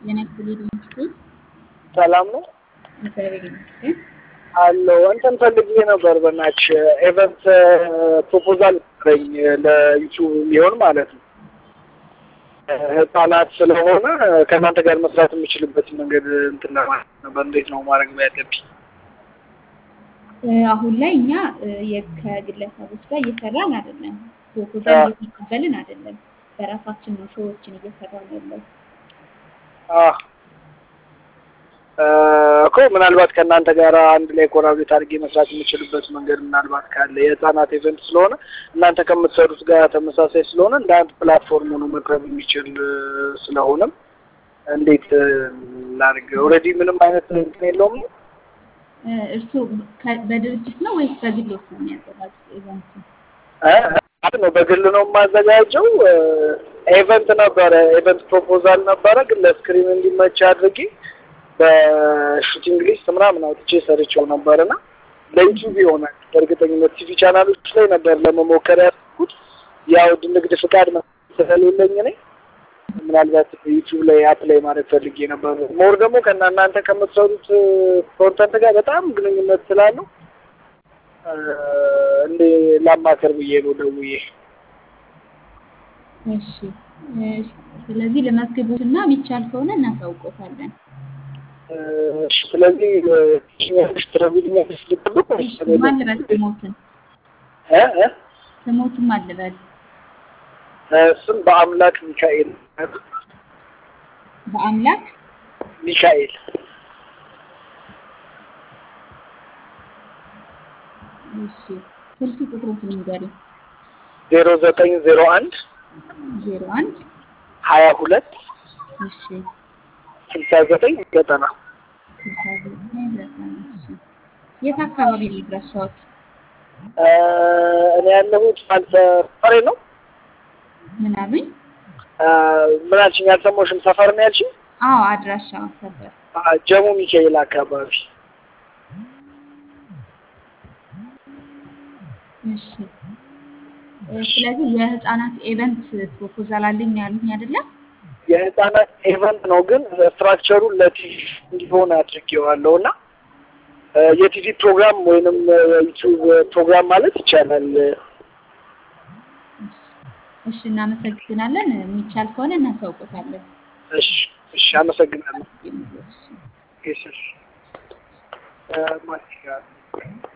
ጤና ይስጥልኝ ይመስገን። ሰላም ነው እግዚአብሔር ይመስገን። አለው እንትን ፈልጌ ነበር። በናች ኤቨንት ፕሮፖዛል ነበረኝ ለዩቱብ የሚሆን ማለት ነው። ህጻናት ስለሆነ ከእናንተ ጋር መስራት የምችልበትን መንገድ እንትን ለማለት ነበር። እንዴት ነው ማድረግ ያለብኝ? አሁን ላይ እኛ የ- ከግለሰቦች ጋር እየሰራን አይደለም። ፕሮፖዛል እየተቀበልን አይደለም። በራሳችን ነው ሾዎችን እየሰራን ያለው። አህ እኮ ምናልባት ከእናንተ ጋር አንድ ላይ ኮራቤት አድርጌ መስራት የምችልበት መንገድ ምናልባት ካለ የህፃናት ኢቨንት ስለሆነ እናንተ ከምትሰሩት ጋር ተመሳሳይ ስለሆነ እንደ አንድ ፕላትፎርም ሆኖ መቅረብ የሚችል ስለሆነም እንዴት ላድርግ? ኦልሬዲ ምንም አይነት እንትን የለውም ነው እርስዎ ከ- በድርጅት ነው ወይስ በግሎት ነው የሚያዘጋጁት ኢቨንቱ? እ ነው በግል ነው የማዘጋጀው። ኤቨንት ነበረ ኤቨንት ፕሮፖዛል ነበረ፣ ግን ለስክሪን እንዲመች አድርጌ በሹቲንግ ሊስት ምናምን አውጥቼ ሰርቼው ነበርና ለዩቲዩብ ይሆናል። በእርግጠኝነት ቲቪ ቻናሎች ላይ ነበር ለመሞከር ያልኩት። ያው ንግድ ፍቃድ ስለሌለኝ እኔ ምናልባት ዩቲዩብ ላይ አፕላይ ማድረግ ፈልጌ ነበር። ሞር ደግሞ ከእና እናንተ ከምትሰሩት ኮንተንት ጋር በጣም ግንኙነት ስላለው እንዴ ላማከር ብዬ ነው ደውዬ። እሺ እሺ። ስለዚህ ለመዝግቦትና የሚቻል ከሆነ እናሳውቆታለን። እሺ፣ ስለዚህ ትኛለሽ ትረጉልኛለሽ ልጠብቅ ወይስ እሺ፣ ማን ልበል ስሞትን እ እ ስሞትን ማን ልበል? ስም በአምላክ ሚካኤል በአምላክ ሚካኤል እሺ። ስልክ ቁጥሮትን ንገሪ። ዜሮ ዘጠኝ ዜሮ አንድ ዜሮ አንድ ሀያ ሁለት እሺ ስልሳ ዘጠኝ ዘጠና ስልሳ ዘጠኝ ዘጠና እሺ። የት አካባቢ ነው የደረሰዎት? እኔ ያለሁት አንተ ሰፈሬ ነው። ምን አሉኝ? ምን አልሽኝ? አልሰማሁሽም። ሰፈር ነው ያልሽኝ? አዎ አድራሻ ሰፈር አ፣ ጀሙ ሚካኤል አካባቢ። እሺ እ፣ ስለዚህ የህፃናት ኤቨንት ፕሮፖዛል አለኝ ያሉኝ አይደለም? የህፃናት ኤቨንት ነው፣ ግን ስትራክቸሩን ለቲቪ እንዲሆን አድርጌዋለሁ እና እ፣ የቲቪ ፕሮግራም ወይንም ዩቲዩብ ፕሮግራም ማለት ይቻላል። እሺ እሺ፣ እናመሰግናለን። የሚቻል ከሆነ እናሳውቆታለን። እሺ፣ እሺ፣ አመሰግናለሁ። እሺ እሺ፣ እሺ። እ፣ ማስቲካ